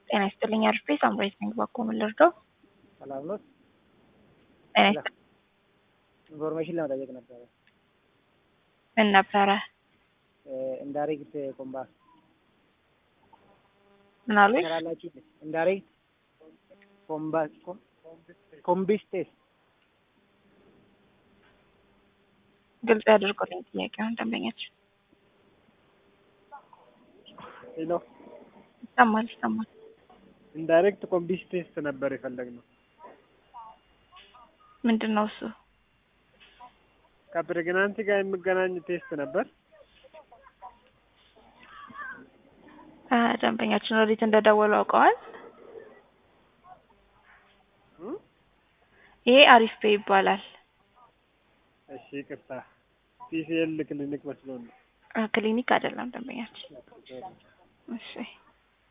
ጤና ይስጥልኝ አርፌ ሳምራዊት ነኝ። ባኮ ምን ልርዳው? ሰላም ነው። ጤና ይስጥልኝ። ኢንፎርሜሽን ለመጠየቅ ነበረ። ምን ነበረ? ኢንዳይሬክት ኮምባ ምን አሉኝ? ትሰራላችሁ? ኢንዳይሬክት ኮምባ ኮምቢስቴስ ግልጽ ያድርጉልኝ ጥያቄውን ደንበኛችን። ሄሎ ይሰማል ይሰማል። ኢንዳይሬክት ኮምቢስ ቴስት ነበር የፈለግነው። ምንድን ነው እሱ? ከፕሬግናንሲ ጋር የሚገናኝ ቴስት ነበር። አ፣ ደንበኛችን ወዴት እንደደወሉ አውቀዋል? እም? ይሄ አሪፍ ፔ ይባላል። እሺ ይቅርታ፣ ቲሲኤል ክሊኒክ መስሎን ነው። አ፣ ክሊኒክ አይደለም ደንበኛችን። እሺ